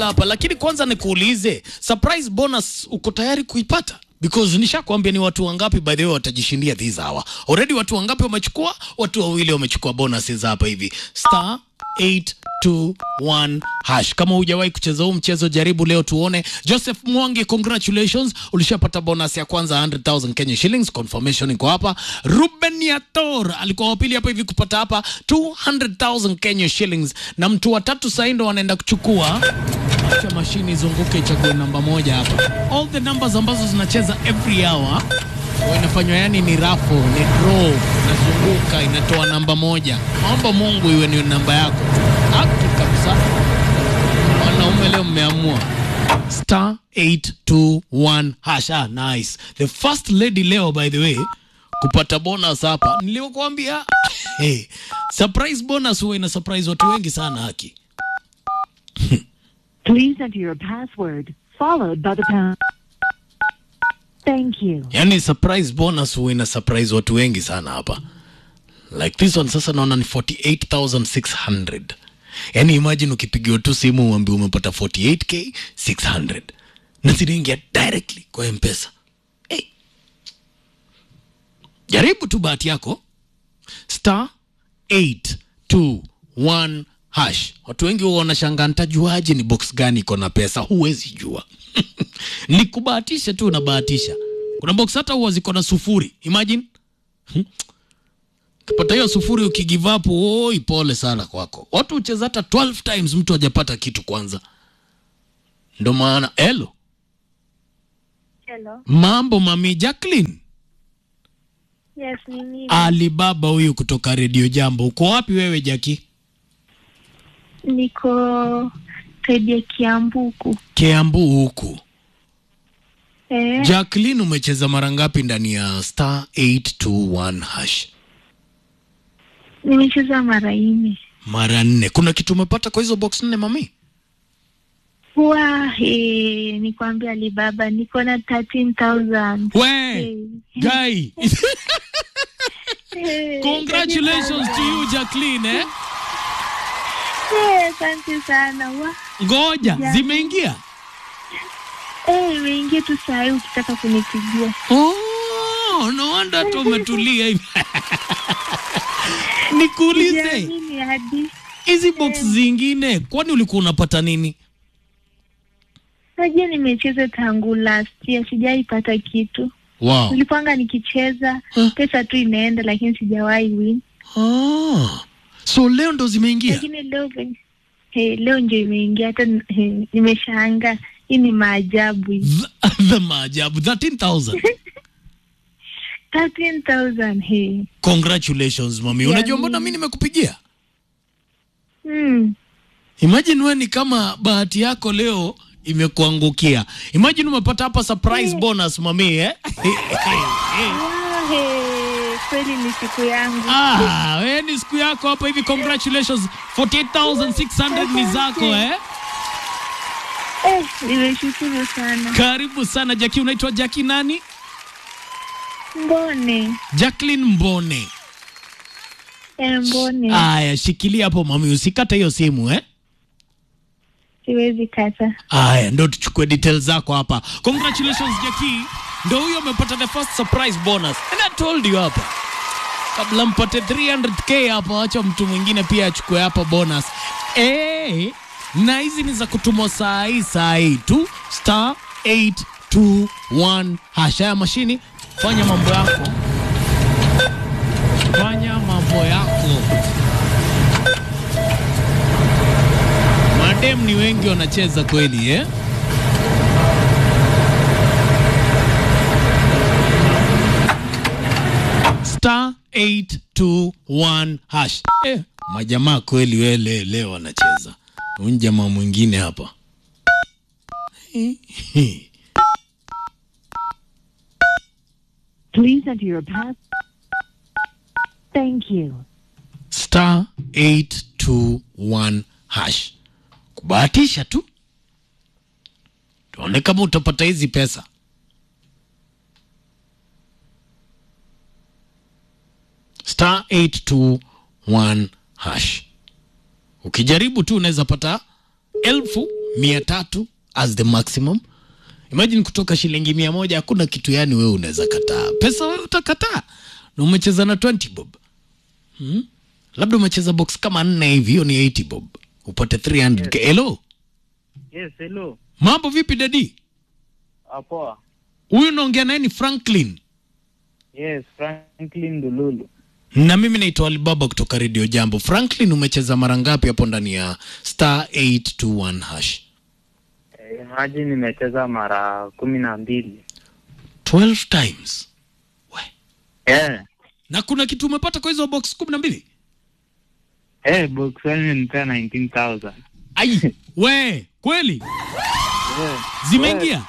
hapa lakini kwanza nikuulize surprise bonus uko tayari kuipata because nishakwambia ni watu wangapi by the way watajishindia this hour already watu wangapi wamechukua watu wawili wamechukua bonuses hapa hivi star 821 hash kama hujawahi kucheza huu mchezo jaribu leo tuone joseph mwangi congratulations ulishapata bonus ya kwanza 100000 kenya shillings confirmation iko hapa ruben yator alikuwa wapili hapa hivi kupata hapa 200000 kenya shillings na mtu wa tatu sahii ndo wanaenda kuchukua acha mashini izunguke ichague namba moja hapa all the numbers ambazo zinacheza every hour huwa inafanywa yani ni rafu ni draw inazunguka inatoa namba moja naomba mungu iwe ni namba yako haki kabisa wanaume leo mmeamua star 821 hasha nice the first lady leo by the way kupata bonus hapa niliokuambia hey, surprise bonus huwa ina surprise watu wengi sana haki Please enter your password, followed by the pound. Thank you. yani surprise bonus huwa ina surprise watu wengi sana hapa like this one sasa naona ni 48600 yani imagine ukipigiwa tu simu uambi umepata 48k 600 na zinaingia directly kwa mpesa hey. jaribu tu bahati yako star 821 hash watu wengi huwa wanashangaa ntajuaje ni box gani iko na pesa huwezi jua ni kubahatisha tu unabahatisha kuna box hata huwa ziko na sufuri imagine Hmm. ukipata hiyo sufuri ukigive up oi pole sana kwako watu hucheza hata 12 times mtu hajapata kitu kwanza ndo maana elo Hello. mambo mami jacklin Yes, ni mimi. alibaba huyu kutoka redio jambo uko wapi wewe jaki Niko saidi ya Kiambuku. kiambu huku Eh, jacklin umecheza mara ngapi ndani ya star 821 hash nimecheza mara nne. mara nne kuna kitu umepata kwa hizo box nne mami Wa, eh, nikwambia Alibaba niko na 13,000. we Eh, guy eh, congratulations to you jacklin eh? Eh, Asante sana. Wa, ngoja Yeah. zimeingia eh, imeingia tu saa hii ukitaka kunipigia. oh, no wonder tu umetulia hivi nikuulize Sijaamini hadi. hizi box zingine kwani ulikuwa unapata nini Najua nimecheza tangu last year, sijaipata kitu. wow. Nilipanga nikicheza Huh? pesa tu inaenda, lakini sijawahi win. ah. so leo ndo zimeingia lakini leo venye- hey, leo ndio imeingia hata hey, nimeshaanga hii ni maajabu hii. Th- the maajabu 13000 13,000 hey. congratulations mami Yeah, unajua ni- mbona mi nimekupigia mm. imagine we ni kama bahati yako leo imekuangukia imagine umepata hapa surprise bonus mami eh? Wow, hey, kweli ni siku yangu ah, we ni siku yako hapa hivi congratulations 48600 ni zako eh? eh, nimeshukuru sana karibu sana jaki unaitwa jaki nani mbone jacklin mbone eh, mbone aya shikilia hapo mami usikate hiyo simu eh? siwezi kata aya ndo tuchukue details zako hapa congratulations jaki ndo huyo amepata the first surprise bonus and i told you hapa kabla mpate 300k hapa acha mtu mwingine pia achukue hapa bonus eh na hizi ni za kutumwa saa hii saa hii tu star 821 hasha ya mashini fanya mambo yako fanya mambo yako madem ni wengi wanacheza kweli eh? star 821 hash eh, majamaa kweli wele leo wanacheza huyu jamaa mwingine hapa Please enter your pass. Thank you. star 821 hash kubahatisha tu tuone kama utapata hizi pesa star 821 hash ukijaribu tu unaweza pata elfu mia tatu as the maximum imagine kutoka shilingi mia moja hakuna kitu yani wewe unaweza kataa pesa wewe utakataa na umecheza na 20 bob hmm? labda umecheza box kama nne hivi hiyo ni 80 bob upate 300 hello Yes, hello. mambo vipi dadi Ah, poa. huyu naongea naye ni franklin Yes, Franklin Dululu. na mimi naitwa alibaba kutoka redio jambo franklin umecheza mara ngapi hapo ndani ya star 821 hash Eh, Imagine nimecheza mara kumi na mbili. 12 times we Eh, na kuna kitu umepata kwa hizo box kumi na mbili eh, box one imenipea 19,000. ai we kweli Eh, zimeingia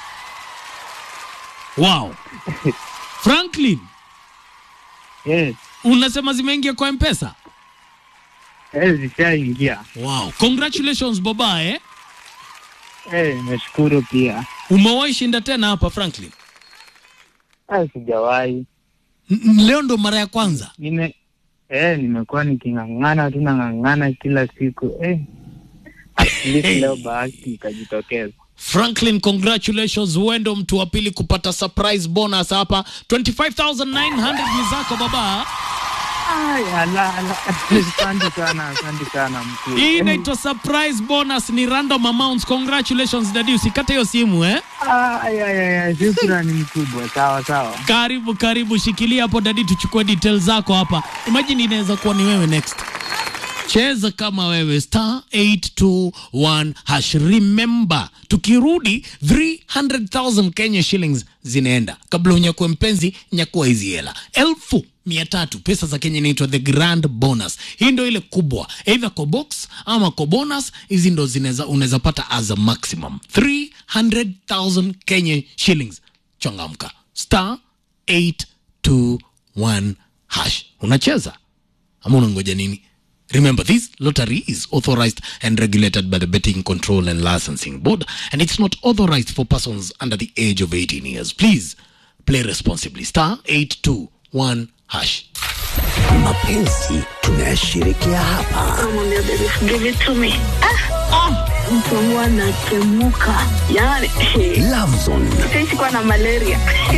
wow franklin Yes, unasema zimeingia kwa mpesa eh, zishaingia. wow congratulations baba eh Eh, nimeshukuru pia. umewahi shinda tena hapa franklin Ah, sijawahi. N- n- leo ndo mara ya kwanza Nime eh, nimekuwa niking'ang'ana tu nang'ang'ana kila siku. Eh. At least Hey. leo bahati ikajitokeza. franklin congratulations huendo mtu wa pili kupata surprise bonus hapa 25900 ni zako baba Ay, ala, ala. Asante sana, asante sana mkuu. hii inaitwa surprise bonus ni random amounts congratulations dadi usikate hiyo simu eh Ay, ay, ay, ay, shukrani mkubwa. Sawa, sawa. karibu karibu shikilia hapo dadi tuchukue details zako hapa imagine inaweza kuwa ni wewe next cheza kama wewe star 821 hash remember tukirudi 300000 kenya shillings zinaenda kabla unyakue mpenzi nyakua hizi hela elfu mia tatu pesa za kenya inaitwa the grand bonus hii ndo ile kubwa either kwa box ama kwa bonus hizi ndo zinaweza unaweza pata as a maximum 300000 kenya shillings changamka star 821 hash unacheza ama unangoja nini Remember, this lottery is authorized and regulated by the Betting Control and Licensing Board, and it's not authorized for persons under the age of 18 years. Please play responsibly. Star 821 hash. mapenzi tunayashirikia hapa Namwambia baby give it to me. Ah, mtu wangu anatemuka yani Lovezone sitaishi kuwa na malaria